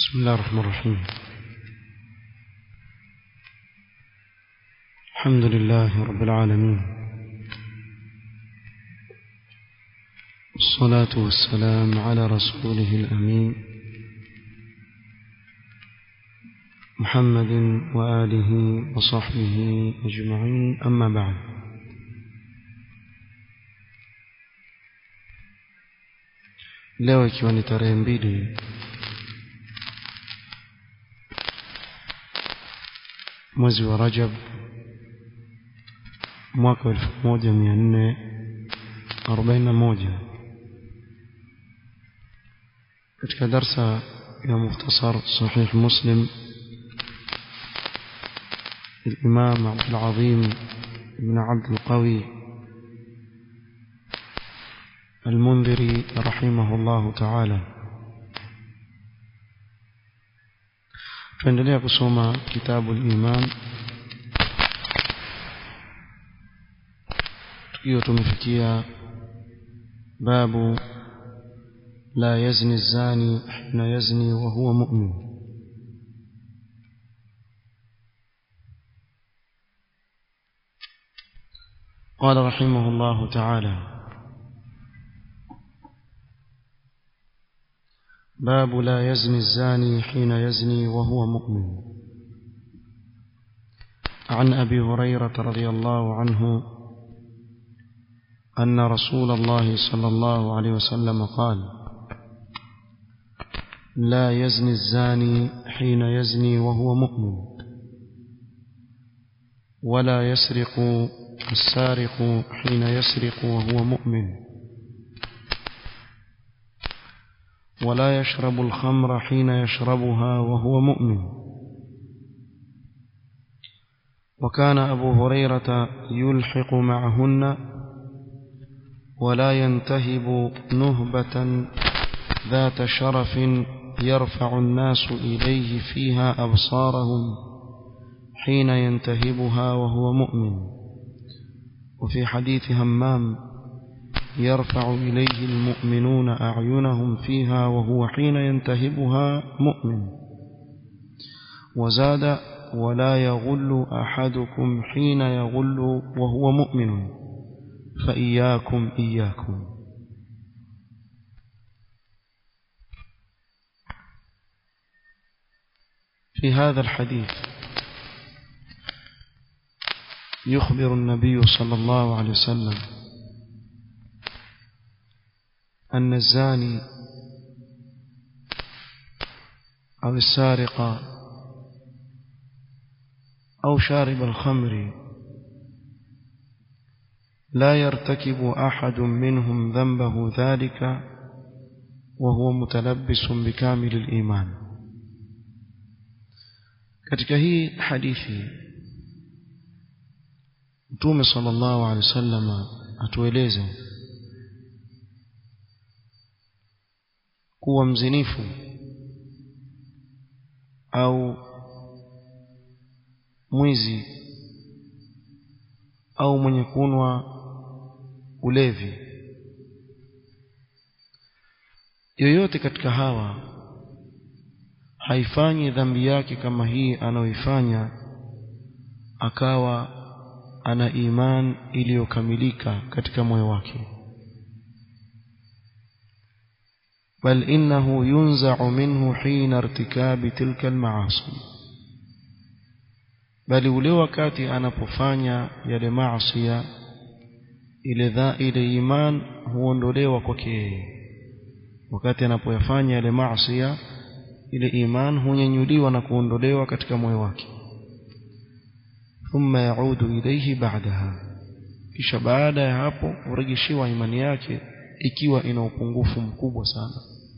بسم الله الرحمن الرحيم الحمد لله رب العالمين والصلاة والسلام على رسوله الأمين محمد وآله وصحبه أجمعين أما بعد leo ikiwa ni tarehe mbili mwezi wa rajab mwaka wa elfu moja mia nne arobaini na moja katika darsa ya mukhtasar sahih muslim الإمام عبد العظيم بن عبد القوي المنذري رحمه الله تعالى tuendelea kusoma kitabu al-iman tukiwa tumefikia babu la yazni zani hina yazni wa huwa mu'min قال رحمه الله تعالى باب لا يزني الزاني حين يزني وهو مؤمن عن ابي هريره رضي الله عنه ان رسول الله صلى الله عليه وسلم قال لا يزني الزاني حين يزني وهو مؤمن ولا يسرق السارق حين يسرق وهو مؤمن ولا يشرب الخمر حين يشربها وهو مؤمن وكان أبو هريرة يلحق معهن ولا ينتهب نهبة ذات شرف يرفع الناس إليه فيها أبصارهم حين ينتهبها وهو مؤمن وفي حديث همام يرفع إليه المؤمنون أعينهم فيها وهو حين ينتهبها مؤمن وزاد ولا يغل أحدكم حين يغل وهو مؤمن فإياكم إياكم في هذا الحديث يخبر النبي صلى الله عليه وسلم أن الزاني أو السارق أو شارب الخمر لا يرتكب أحد منهم ذنبه ذلك وهو متلبس بكامل الإيمان katika hii hadithi mtume sallallahu alaihi wasallam atueleza kuwa mzinifu au mwizi au mwenye kunwa ulevi yoyote katika hawa haifanyi dhambi yake kama hii anayoifanya akawa ana iman iliyokamilika katika moyo wake بل إنه ينزع منه حين ارتكاب تلك المعاصي bali ule wakati anapofanya yale maasiya ile dha ile iman huondolewa kwake yeye wakati anapoyafanya yale maasiya ile iman hunyanyuliwa na kuondolewa katika moyo wake thumma yaudu ilayhi ba'daha kisha baada ya hapo hurejeshiwa imani yake ikiwa ina upungufu mkubwa sana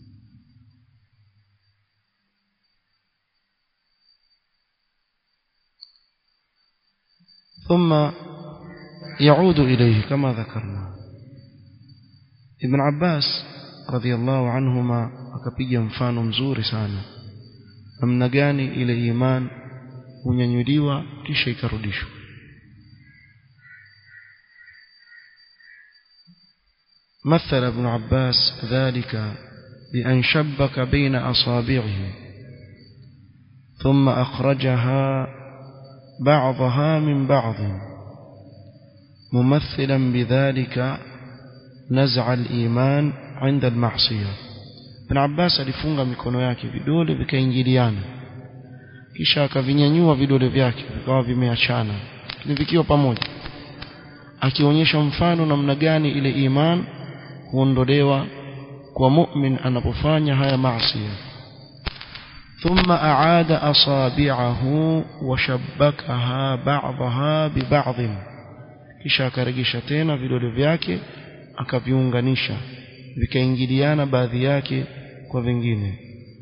ثم يعود إليه كما ذكرنا ابن عباس رضي الله عنهما akapiga mfano mzuri sana namna gani ile iman hunyanyuliwa kisha ikarudishwa مثل ابن عباس ذلك بأن شبك بين أصابعه ثم أخرجها بعضها من بعض ممثلا بذلك نزع الإيمان عند المعصية ابن عباس alifunga mikono yake vidole vikaingiliana kisha akavinyanyua vidole vyake vikawa vimeachana ni vikiwa pamoja akionyesha mfano namna gani ile iman huondolewa kwa mu'min anapofanya haya maasi ثم أعاد أصابعه وشبكها بعضها ببعض kisha akaregesha tena vidole vyake akaviunganisha vikaingiliana baadhi yake kwa vingine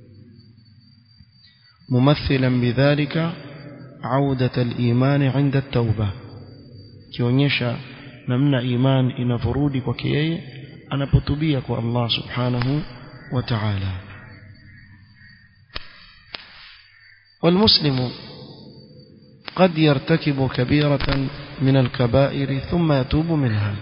ممثلا بذلك عودة الإيمان عند التوبة kionyesha namna iman inavorudi kwake yeye anapotubia kwa Allah subhanahu wa ta'ala والمسلم قد يرتكب كبيرة من الكبائر ثم يتوب منها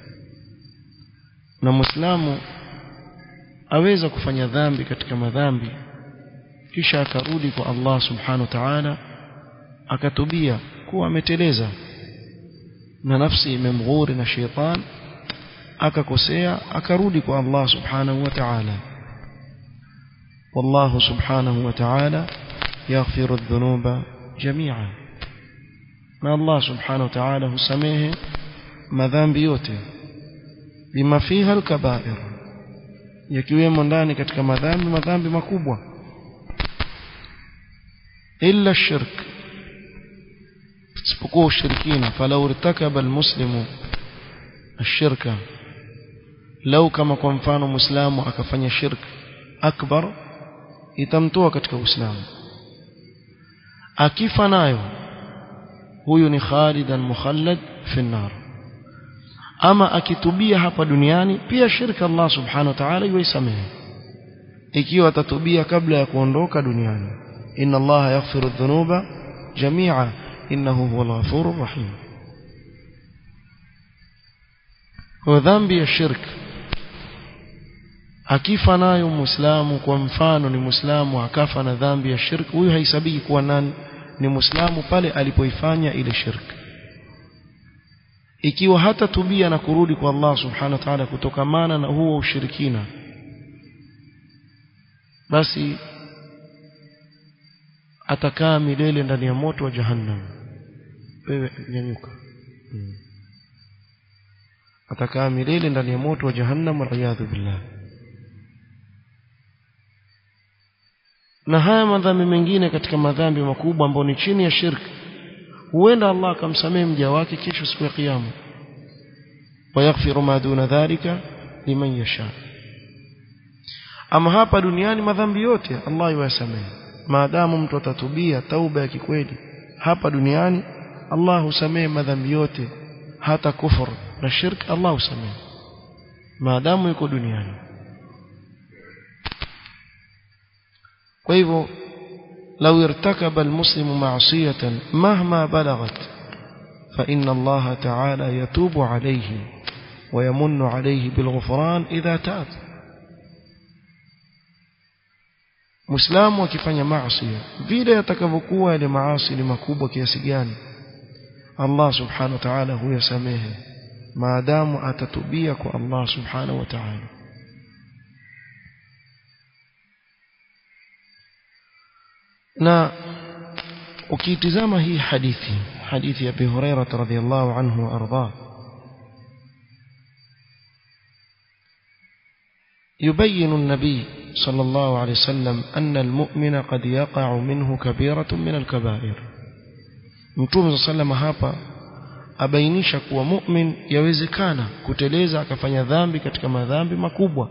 na muislamu aweza kufanya dhambi katika madhambi kisha akarudi kwa Allah subhanahu wa ta'ala akatubia kuwa ameteleza na nafsi imemghuri na sheitan akakosea akarudi kwa Allah subhanahu wa ta'ala والله سبحانه وتعالى يغفر الذنوب جميعا na Allah subhanahu wa ta'ala husamehe madhambi yote bima fiha alkabair yakiwemo ndani katika madhambi madhambi makubwa illa shirk isipokuwa ushirikina falau irtakaba almuslimu ashirka lau kama kwa mfano muislamu akafanya shirk akbar itamtoa katika uislamu akifa nayo huyu ni khalidan mukhallad fi nar ama akitubia hapa duniani pia shirka Allah subhanahu wa ta'ala yuisamehe ikiwa atatubia kabla ya kuondoka duniani inna Allah yaghfiru dhunuba jami'a innahu huwal ghafurur rahim kwa dhambi ya shirk akifa nayo muislamu kwa mfano ni muislamu akafa na dhambi ya shirk huyu haisabiki kuwa nani ni muislamu pale alipoifanya ile shirk ikiwa hata tubia na kurudi kwa Allah subhanahu wa ta'ala kutokamana na huo ushirikina basi atakaa milele ndani ya moto wa jahannam wewe nyanyuka hmm. atakaa milele ndani ya moto wa jahannam waliyadhu billah na haya madhambi mengine katika madhambi makubwa ambayo ni chini ya shirki huenda Allah akamsamehe mja wake kesho siku ya kiyama wayaghfiru ma duna dhalika liman yasha ama hapa duniani madhambi yote Allah yuwasamehe maadamu mtu atatubia tauba ya kikweli hapa duniani Allah husamehe madhambi yote hata kufur na shirk Allah husamehe maadamu yuko duniani kwa hivyo لو ارتكب المسلم معصية مهما بلغت فإن الله تعالى يتوب عليه ويمن عليه بالغفران إذا تاب Muislamu akifanya maasi vile atakavyokuwa ile maasi ni makubwa kiasi gani Allah subhanahu wa ta'ala huyasamehe maadamu atatubia kwa Allah subhanahu wa ta'ala na ukitizama hii hadithi hadithi ya Abi Hurairah radhiyallahu anhu arda يبين النبي صلى الله عليه وسلم أن المؤمن قد يقع منه كبيرة من الكبائر متوم صلى الله عليه وسلم abainisha kuwa mu'min yawezekana kuteleza akafanya dhambi katika madhambi makubwa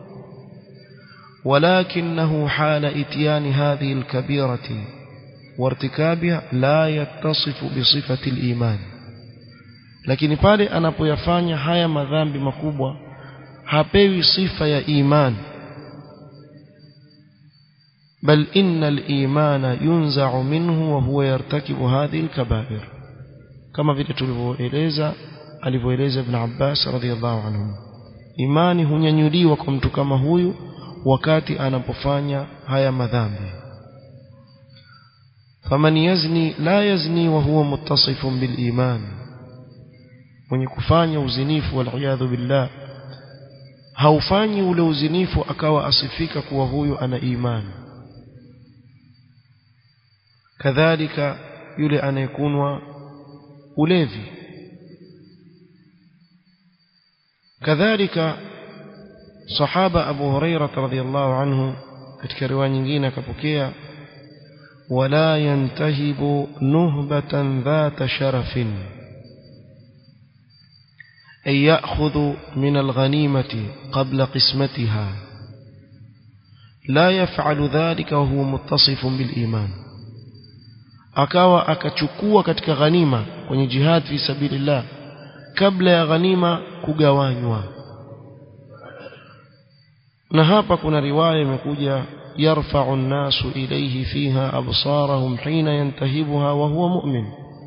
ولكنه حال اتيان هذه الكبيرة وارتكابها لا يتصف بصفة الإيمان lakini pale anapoyafanya haya madhambi makubwa hapewi sifa ya iman bal inna al-imana yunza'u minhu wa huwa yartakibu hadhihi al-kaba'ir kama vile tulivyoeleza alivyoeleza ibn Abbas radhiyallahu anhu imani hunyanyuliwa kwa mtu kama huyu wakati anapofanya haya madhambi faman yazni la yazni wa huwa muttasifun bil iman mwenye kufanya uzinifu wal billah haufanyi ule uzinifu akawa asifika kuwa huyu ana imani kadhalika yule anayekunwa ulevi kadhalika sahaba Abu Hurairah radhiyallahu anhu katika riwaya nyingine akapokea wala yantahibu nuhbatan dhata sharafin ay ya'khudhu min al-ghanimati qabla qismatiha la yaf'alu dhalika wa huwa muttasifun bil iman akawa akachukua katika ghanima kwenye jihad fi sabilillah kabla ya ghanima kugawanywa na hapa kuna riwaya imekuja yarfa'u an-nasu ilayhi fiha absarahum hina yantahibuha wa huwa mu'min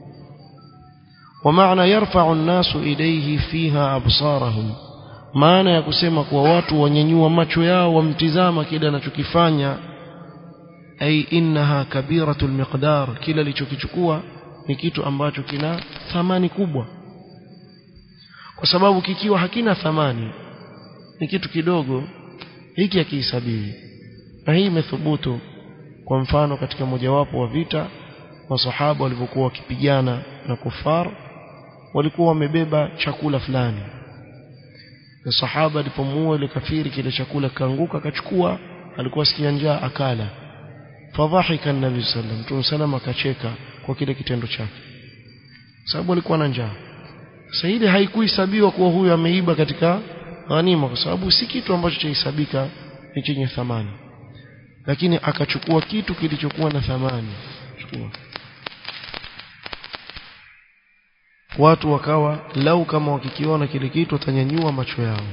ومعنى يرفع الناس إليه فيها أبصارهم maana ya kusema kuwa watu wanyanyua macho yao wamtizama kile anachokifanya ay innaha kabiratul miqdar kila alichokichukua ni kitu ambacho kina thamani kubwa kwa sababu kikiwa hakina thamani ni kitu kidogo hiki hakihesabiwi na hii imethubutu kwa mfano katika mojawapo wa vita masahaba walivyokuwa wakipigana na kufar walikuwa wamebeba chakula fulani na sahaba alipomuua ile kafiri kile chakula kaanguka akachukua alikuwa sikia njaa akala fadhahika an-nabi sallam mtume sallam akacheka kwa kile kitendo chake sababu alikuwa na njaa sasa ile haikuhesabiwa kuwa huyu ameiba katika ghanima kwa sababu si kitu ambacho chahesabika ni chenye thamani lakini akachukua kitu kilichokuwa na thamani chukua watu wakawa lau kama wakikiona kile kitu watanyanyua macho yao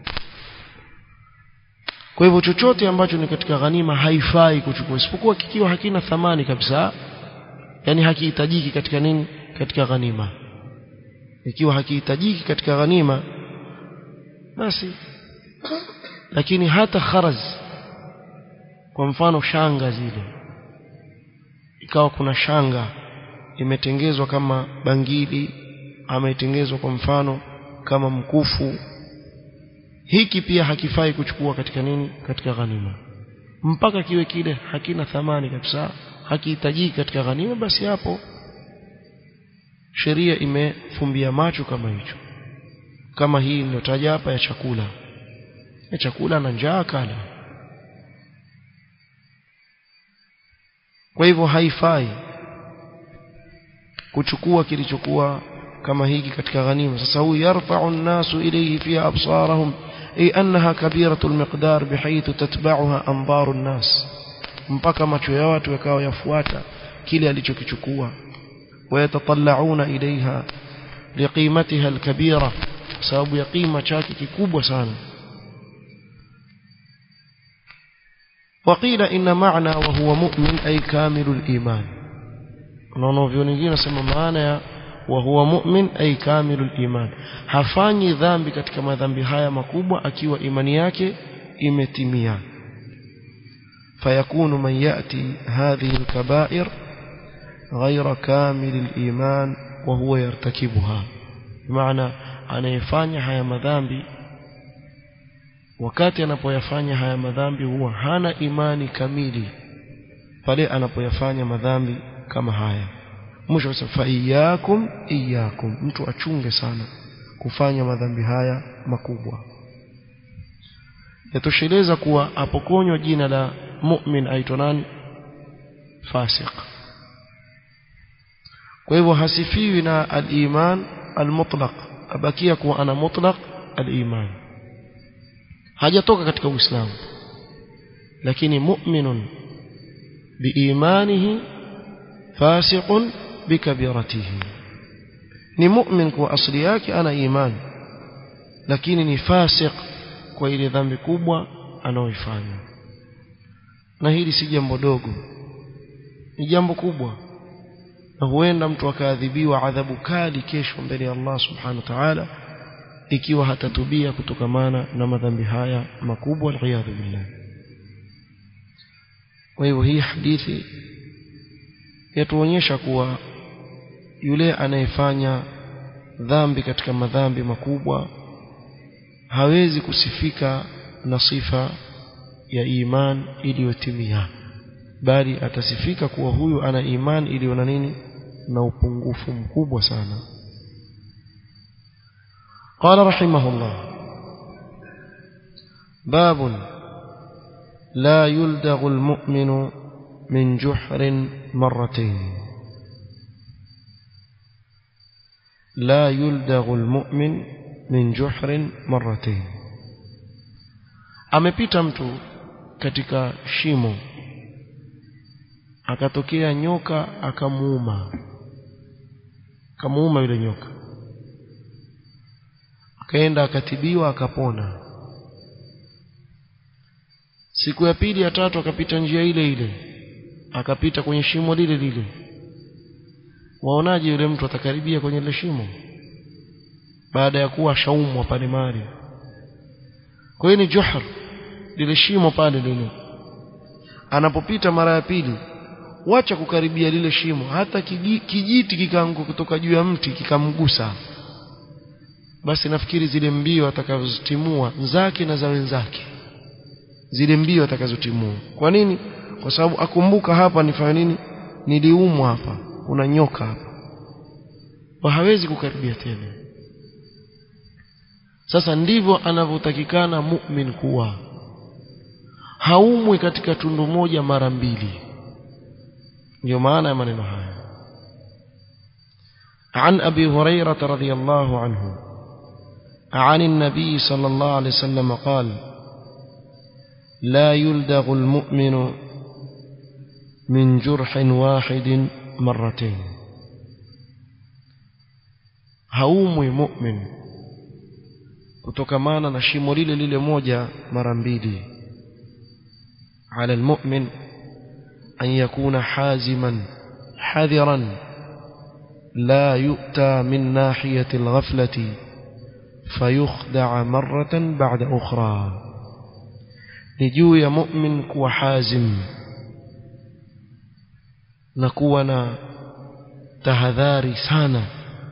kwa hivyo chochote ambacho ni katika ghanima haifai kuchukua isipokuwa kikiwa hakina thamani kabisa yani hakihitajiki katika nini katika ghanima ikiwa hakihitajiki katika ghanima basi lakini hata kharaz kwa mfano shanga zile ikawa kuna shanga imetengezwa kama bangili ama itengezwa kwa mfano kama mkufu hiki pia hakifai kuchukua katika nini katika ghanima mpaka kiwe kile hakina thamani kabisa hakihitajiki katika ghanima basi hapo sheria imefumbia macho kama hicho kama hii niliyotaja hapa ya chakula ya chakula na njaa kala kwa hivyo haifai kuchukua kilichokuwa kama hiki katika ghanima sasa huyu yarfa'u an-nasu ilayhi fiha absarahum ay annaha kabiratu al-miqdar bihaythu tatba'uha anbaru an-nas mpaka macho ya watu yakawa yafuata kile alichokichukua wayatatalla'una ilayha liqimatiha al-kabira sababu ya qima chake kikubwa sana وقيل إن معنى وهو مؤمن أي كامل الإيمان unaona vyo nyingine nasema maana ya wa huwa mu'min ay kamilul iman hafanyi dhambi katika madhambi haya makubwa akiwa imani yake imetimia fayakunu man yati hadhihi alkaba'ir ghayra kamil aliman wa huwa yartakibuha maana anayefanya haya madhambi wakati anapoyafanya haya madhambi huwa hana imani kamili pale anapoyafanya madhambi kama haya mwisho fa iyakum iyakum mtu achunge sana kufanya madhambi haya makubwa yatosheleza kuwa apokonywa jina la mu'min aitwa nani fasik kwa hivyo hasifiwi na al-iman al-mutlaq abakia kuwa ana mutlaq al-iman hajatoka katika uislamu lakini mu'minun biimanihi fasiqun bikabiratihi ni mu'min kwa asili yake ana imani lakini ni fasiq kwa ile dhambi kubwa anaoifanya na hili si jambo dogo ni jambo kubwa na huenda mtu akaadhibiwa adhabu kali kesho mbele ya Allah subhanahu wa ta'ala ikiwa hatatubia kutokamana na madhambi haya makubwa aliyadhu billah kwa hivyo hii hadithi yatuonyesha kuwa yule anayefanya dhambi katika madhambi makubwa hawezi kusifika na sifa ya iman iliyotimia bali atasifika kuwa huyu ana iman iliyo na nini na upungufu mkubwa sana قال رحمه الله باب لا يلدغ المؤمن من جحر مرتين لا يلدغ المؤمن من جحر مرتين amepita mtu katika shimo akatokea nyoka akamuuma akamuuma yule nyoka akaenda akatibiwa akapona siku ya pili ya tatu akapita njia ile ile akapita kwenye shimo lile lile waonaje yule mtu atakaribia kwenye ile shimo baada ya kuwa shaumwa pale mali kwa hiyo ni juhr lile shimo pale lile anapopita mara ya pili wacha kukaribia lile shimo hata kijiti kikaanguka kutoka juu ya mti kikamgusa basi nafikiri zile mbio atakazotimua zake na za wenzake zile mbio atakazotimua kwa nini kwa sababu akumbuka hapa nifanya nini niliumwa hapa kuna nyoka hapa wa hawezi kukaribia tena sasa ndivyo anavyotakikana mu'min kuwa haumwi katika tundu moja mara mbili ndio maana ya maneno haya عن أبي هريرة رضي الله عنه عن النبي صلى الله عليه وسلم قال لا يلدغ المؤمن من جرح واحد مرتين haumwi mu'min kutokamana na shimo lile lile moja mara mbili على المؤمن أن يكون حازما حذرا لا يؤتى من ناحية الغفلة فيخدع مرة بعد أخرى نجو يا مؤمن كو حازم نكونا tahadhari sana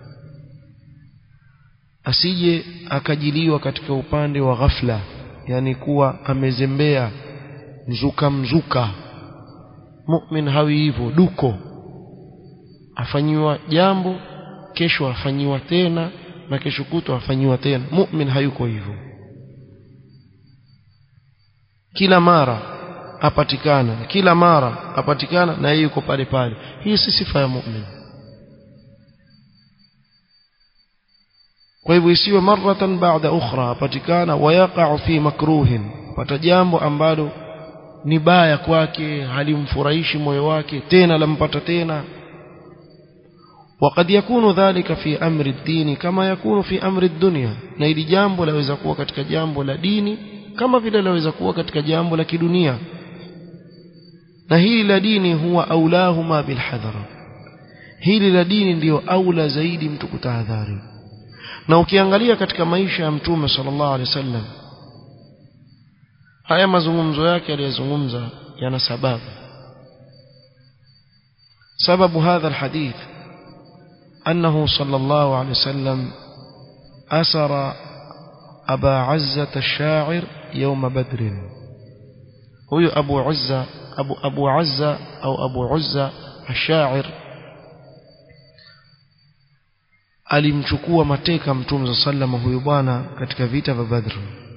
asije akajiliwa katika upande wa ghafla yani kuwa amezembea mzuka mzuka mu'min hawi hivyo duko afanyiwa jambo kesho afanyiwa tena na kesho kutwa afanyiwa tena mu'min hayuko hivyo kila mara apatikana kila mara apatikana na yeye yuko pale pale hii si sifa ya mu'min kwa hivyo isiwe maratan baada ukhra apatikana wayaqa'u fi makruhin pata jambo ambalo ni baya kwake halimfurahishi moyo wake tena lampata tena وقد يكون ذلك في أمر الدين كما يكون في أمر الدنيا na ili jambo laweza kuwa katika jambo la dini kama vile laweza kuwa katika jambo la kidunia na hili la dini huwa aulahuma bilhadhar hili la dini ndiyo aula zaidi mtu kutahadhari na ukiangalia katika maisha ya mtume sallallahu alaihi wasallam haya mazungumzo yake aliyozungumza yana sababu sababu hadha alhadith أنه صلى الله عليه وسلم أسر أبا عزة الشاعر يوم بدر هو أبو عزة أبو, أبو عزة أو أبو عزة الشاعر alimchukua mateka mtume za sallama huyu bwana katika vita vya Badr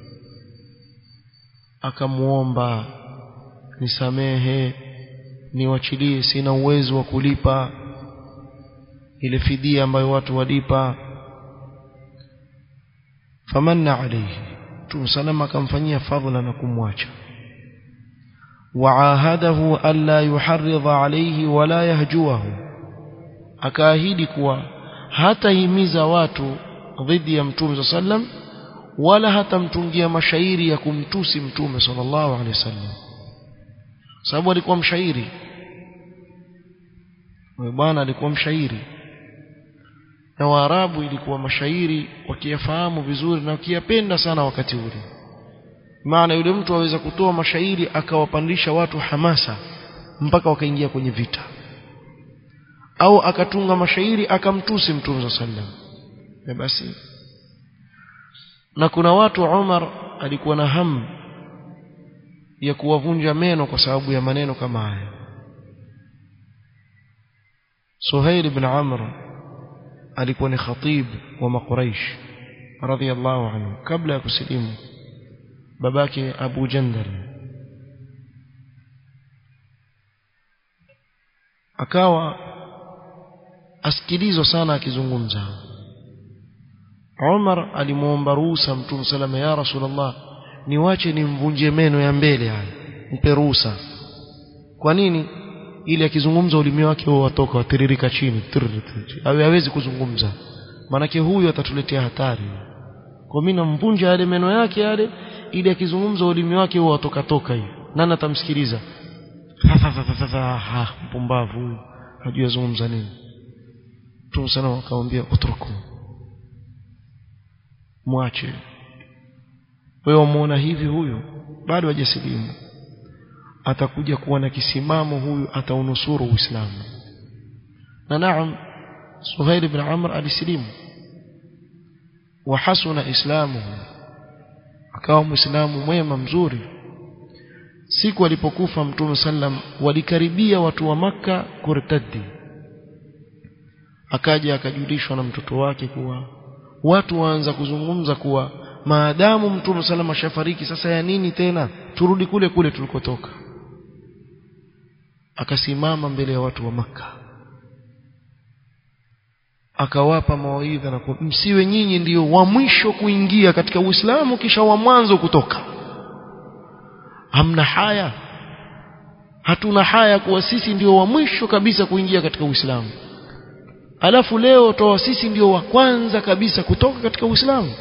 akamuomba nisamehe niwachilie sina uwezo wa kulipa ile fidia ambayo watu walipa famanna alayhi Mtume salama akamfanyia fadhila na kumwacha waahadahu alla yuharridha alayhi wala yahjuahu akaahidi kuwa hatahimiza watu dhidi ya Mtume sallam wala hatamtungia mashairi ya kumtusi Mtume sallallahu alaihi wasallam sababu alikuwa mshairi bwana alikuwa mshairi na Waarabu ilikuwa mashairi wakiyafahamu vizuri na wakiyapenda sana wakati ule maana yule mtu aweza kutoa mashairi akawapandisha watu hamasa mpaka wakaingia kwenye vita au akatunga mashairi akamtusi mtume sallam na basi na kuna watu Umar alikuwa na hamu ya kuwavunja meno kwa sababu ya maneno kama haya Suhail ibn Amr alikuwa ni khatib wa Makuraish radhiyallahu anhu kabla ya kusilimu babake Abu Jandal akawa asikilizwa sana akizungumza Umar alimuomba ruhusa Mtume salama ya Rasulullah niwache nimvunje meno ya mbele haya mpe ruhusa kwa nini ili akizungumza ulimi wake huo watoka watiririka chini awe hawezi kuzungumza manake huyu atatuletea hatari kwa mimi namvunja yale meno yake yale ili akizungumza ulimi wake huo watoka toka hivi nani atamsikiliza mpumbavu huyu hajui azungumza nini Mtume sana akamwambia utruku mwache wewe wamuona hivi huyu bado hajasilimu atakuja kuwa na kisimamo huyu ataunusuru Uislamu na naam Suhail ibn Amr alisilimu wa hasuna islamuhu akawa muislamu mwema mzuri siku alipokufa mtume sallam walikaribia watu wa maka kurtadi akaja akajulishwa na mtoto wake kuwa watu waanza kuzungumza kuwa maadamu mtume sallam ashafariki sasa ya nini tena turudi kule kule tulikotoka akasimama mbele ya watu wa maka akawapa mawaidha na msiwe nyinyi ndiyo wa mwisho kuingia katika Uislamu kisha wa mwanzo kutoka hamna haya hatuna haya kuwa sisi ndio wa mwisho kabisa kuingia katika Uislamu alafu leo toa sisi ndio wa kwanza kabisa kutoka katika Uislamu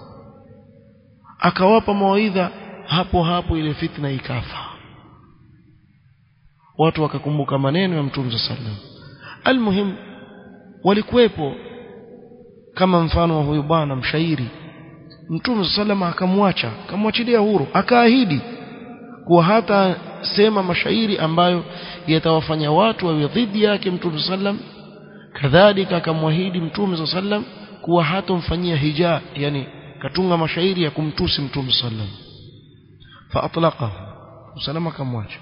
akawapa mawaidha hapo hapo ile fitna ikafa watu wakakumbuka maneno ya Mtume sallam almuhim walikuwepo kama mfano wa huyu bwana mshairi Mtume sallam akamwacha akamwachilia huru akaahidi kuwa hata sema mashairi ambayo yatawafanya watu wawe dhidi yake Mtume sallam kadhalika akamwahidi Mtume sallam kuwa hatomfanyia hija yani katunga mashairi ya kumtusi Mtume sallam fa atlaqahu salama akamwacha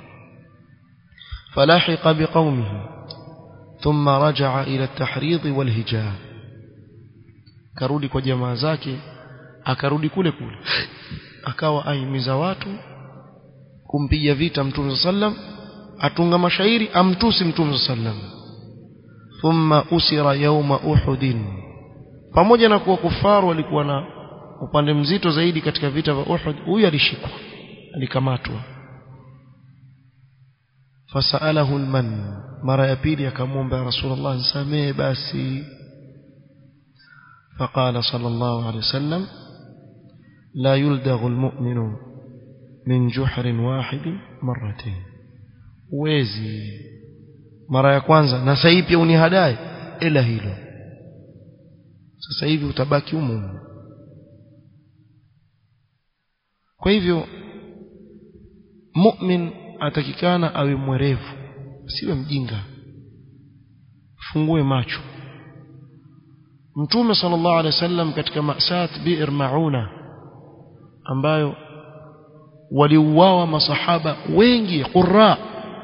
فلاحق بقومه ثم رجع إلى التحريض والهجاء karudi kwa jamaa zake akarudi kule kule akawa aimiza watu kumpiga vita mtume sallam atunga mashairi amtusi mtume sallam thumma usira yawma uhud pamoja na kuwa kufaru walikuwa na upande mzito zaidi katika vita vya Uhud huyu alishikwa alikamatwa fasalahu alman mara ya pili akamwomba rasulullah nisamee basi فقال صلى الله عليه وسلم لا يلدغ المؤمن من جحر واحد مرتين wezi mara ya kwanza na sasa hivi pia unihadae ila hilo sasa hivi utabaki humo kwa hivyo mu'min atakikana awe mwerevu siwe mjinga fungue macho mtume sallallahu alaihi wasallam katika masat bi'r mauna ambayo waliuawa masahaba wengi qurra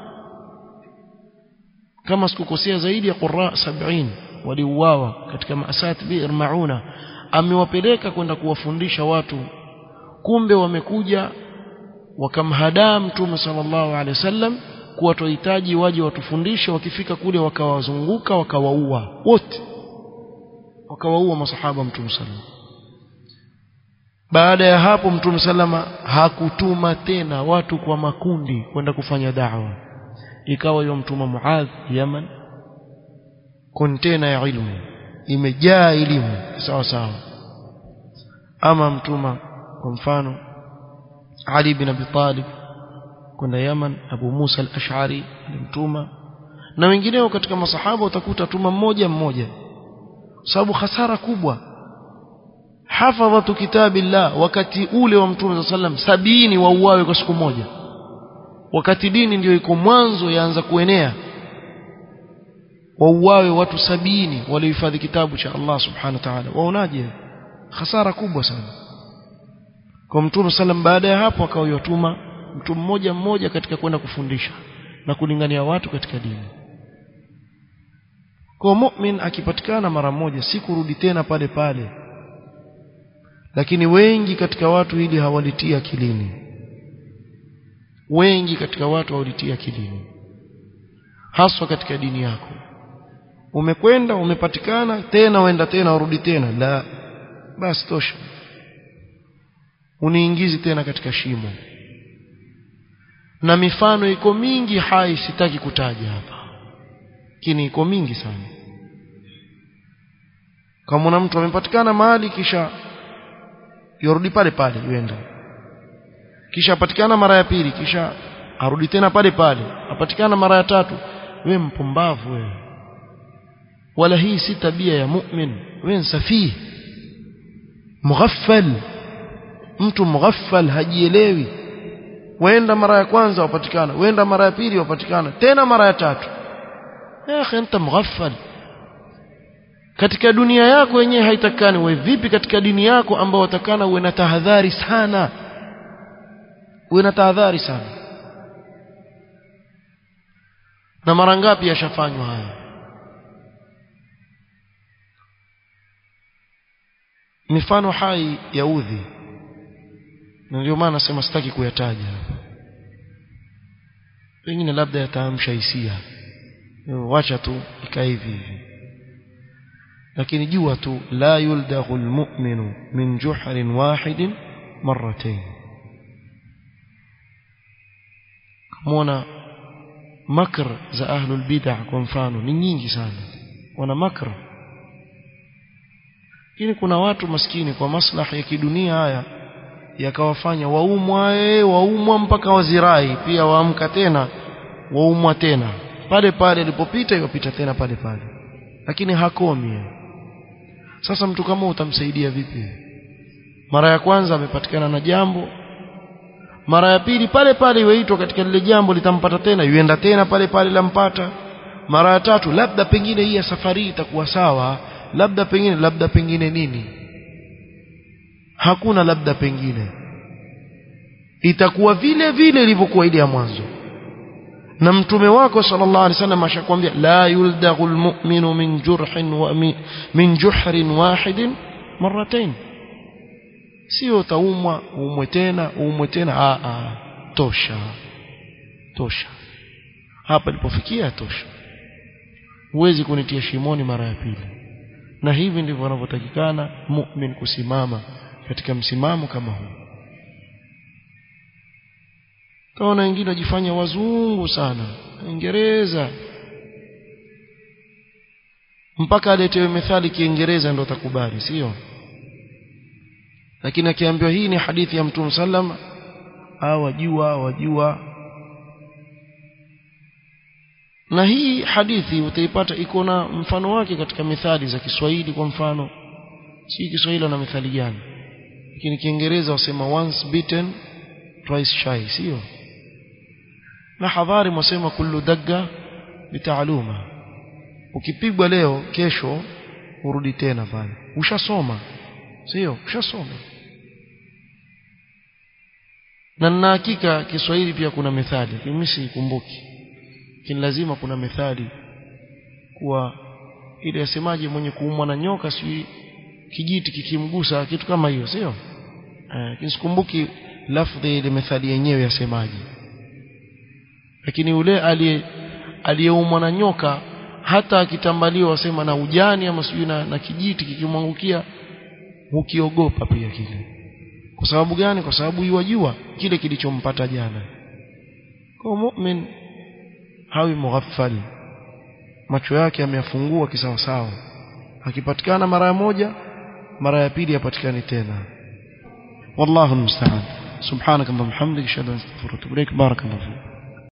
kama sikukosea zaidi ya qurra 70 waliuawa katika masat bi'r mauna amewapeleka kwenda kuwafundisha watu kumbe wamekuja wakamhadaa mtume sallallahu alaihi wasallam kuwa tuhitaji waje watufundishe wakifika kule wakawazunguka wakawaua wote wakawaua masahaba mtume sallam baada ya hapo mtume sallama hakutuma tena watu kwa makundi kwenda kufanya da'wa ikawa hiyo mtuma Muadh Yaman kontena ya ilmu imejaa elimu sawa sawa ama mtuma kwa mfano Ali bin Abi Talib kwenda Yaman Abu Musa al-Ash'ari alimtuma na wengineo katika masahaba utakuta tuma mmoja mmoja sababu hasara kubwa hafadhatu kitabillah wakati ule wa mtume sallam sabini wauawe kwa siku moja wakati dini ndio iko mwanzo yaanza kuenea wauawe watu sabini waliohifadhi kitabu cha Allah subhanahu wa ta'ala waonaje hasara kubwa sana kwa mtume sallam baada ya hapo akawayotuma mtu mmoja mmoja katika kwenda kufundisha na kulingania watu katika dini kwa mu'min akipatikana mara moja si kurudi tena pale pale lakini wengi katika watu hili hawalitia akilini wengi katika watu hawalitia akilini haswa katika dini yako umekwenda umepatikana tena uenda tena urudi tena la basi tosha uniingizi tena katika shimo na mifano iko mingi hai sitaki kutaja hapa lakini iko mingi sana kama mtu amepatikana mahali kisha yorudi pale pale yuenda kisha apatikana mara ya pili kisha arudi tena pale pale apatikana mara ya tatu we mpumbavu wewe wala hii si tabia ya mu'min wewe nsafii mughaffal mtu mughaffal hajielewi wenda mara ya kwanza wapatikana wenda mara ya pili wapatikana tena mara ya tatu ya akhi anta mughaffal katika dunia yako wenyewe haitakani wewe vipi katika dini yako ambao watakana uwe na tahadhari sana uwe na tahadhari sana na mara ngapi yashafanywa haya mifano hai ya udhi na ndio maana nasema sitaki kuyataja pengine labda yataamsha hisia wacha tu ikae hivi hivi lakini jua tu la yuldaghu almu'minu min juhrin wahidin marratayn kama makr za ahlul bid'ah kwa mfano ni nyingi sana wana makr lakini kuna watu maskini kwa maslahi ya kidunia haya yakawafanya waumwa waumwa mpaka wazirai pia waamka tena waumwa tena pale pale alipopita yopita tena pale pale lakini hakomi sasa mtu kama utamsaidia vipi mara ya kwanza amepatikana na jambo mara ya pili pale pale iweitwa katika lile jambo litampata tena yuenda tena pale pale lampata mara ya tatu labda pengine hii ya safari itakuwa sawa labda pengine labda pengine nini hakuna labda pengine itakuwa vile vile ilivyokuwa ile ya mwanzo na mtume wako sallallahu alaihi wasallam ashakwambia la yuldaghu almu'minu min jurhin wa min juhrin wahidin marratayn sio taumwa uumwe tena uumwe tena a a tosha tosha hapa ilipofikia tosha huwezi kunitia shimoni mara ya pili na hivi ndivyo wanavyotakikana mu'min kusimama katika msimamo kama huu kaona wengine wajifanya wazungu sana Uingereza mpaka aletewe methali kiingereza ndo atakubali sio lakini akiambiwa hii ni hadithi ya mtume sallam au wajua wajua na hii hadithi utaipata iko na mfano wake katika methali za Kiswahili kwa mfano si Kiswahili na methali gani lakini Kiingereza wasema once bitten twice shy sio na hadhari mwasema kullu dagga bitaaluma ukipigwa leo kesho urudi tena pale ushasoma sio ushasoma na na hakika Kiswahili pia kuna methali mimi sikumbuki lakini lazima kuna methali kuwa ile yasemaje mwenye kuumwa na nyoka si kijiti kikimgusa kitu kama hiyo sio eh sikumbuki lafdhi ile methali yenyewe yasemaje lakini ule aliye aliyeumwa na nyoka hata akitambaliwa wasema na ujani ama sijui na, na kijiti kikimwangukia hukiogopa pia kile kwa sababu gani kwa sababu yuwajua kile kilichompata jana kwa mu'min hawi mughaffal macho yake ameyafungua kisawasawa akipatikana mara ya moja mara ya pili yapatikani tena wallahu almusta'an subhanakallahumma hamdika ashhadu an la ilaha illa anta astaghfiruka wa atubu ilaik barakallahu